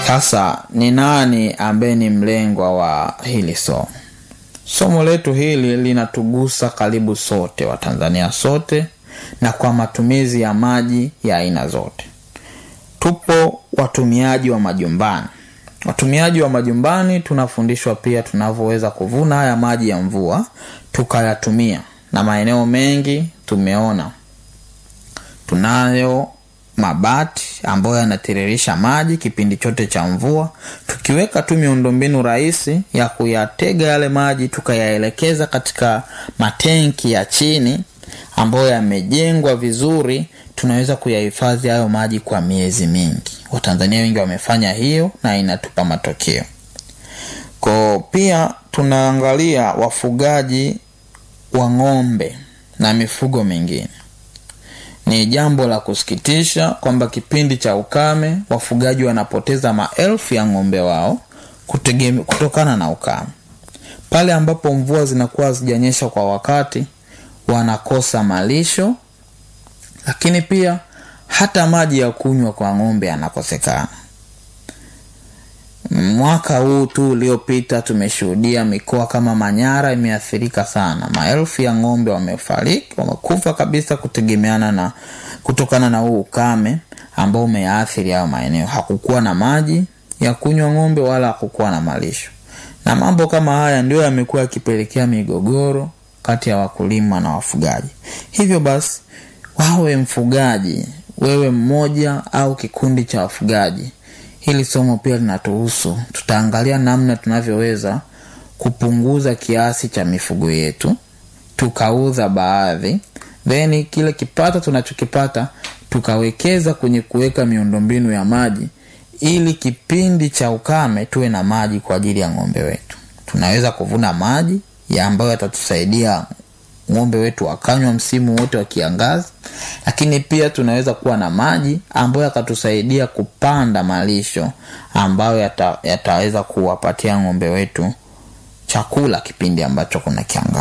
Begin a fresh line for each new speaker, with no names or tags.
sasa ni nani ambaye ni mlengwa wa hili somo somo letu hili linatugusa karibu sote watanzania sote na kwa matumizi ya maji ya aina zote tupo watumiaji wa majumbani watumiaji wa majumbani tunafundishwa pia tunavyoweza kuvuna haya maji ya mvua tukayatumia na maeneo mengi tumeona tunayo mabati ambayo yanatiririsha maji kipindi chote cha mvua tukiweka tu miundombinu rahisi ya kuyatega yale maji tukayaelekeza katika matenki ya chini ambayo yamejengwa vizuri tunaweza kuyahifadhi hayo maji kwa miezi mingi watanzania wengi wamefanya hiyo na inatupa matokeo ko pia tunaangalia wafugaji wa ng'ombe na mifugo mingine ni jambo la kusikitisha kwamba kipindi cha ukame wafugaji wanapoteza maelfu ya ng'ombe wao kutegeme, kutokana na ukame pale ambapo mvua zinakuwa zijanyesha kwa wakati wanakosa malisho lakini pia hata maji ya kunywa kwa ng'ombe yanakosekana mwaka huu tu uliopita tumeshuhudia mikoa kama manyara imeathirika sana maelfu ya ng'ombe wamefariki wamekufa kabisa kutegemeana na kutokana na huu ukame ambao umeathiri hayo maeneo hakukuwa na maji ya kunywa ng'ombe wala hakukuwa na malisho na mambo kama haya ndio yamekuwa yakipelekea migogoro kati ya wakulima na wafugaji hivyo basi wawe mfugaji wewe mmoja au kikundi cha wafugaji hili somo pia linatuhusu tutaangalia namna tunavyoweza kupunguza kiasi cha mifugo yetu tukauza baadhi then kile kipato tunachokipata tukawekeza kwenye kuweka miundombinu ya maji ili kipindi cha ukame tuwe na maji kwa ajili ya ng'ombe wetu tunaweza kuvuna maji ya ambayo yatatusaidia ng'ombe wetu wakanywa msimu wote wa kiangazi lakini pia tunaweza kuwa na maji ambayo yakatusaidia kupanda malisho ambayo yata, yataweza kuwapatia ng'ombe wetu chakula kipindi ambacho kuna kiangazi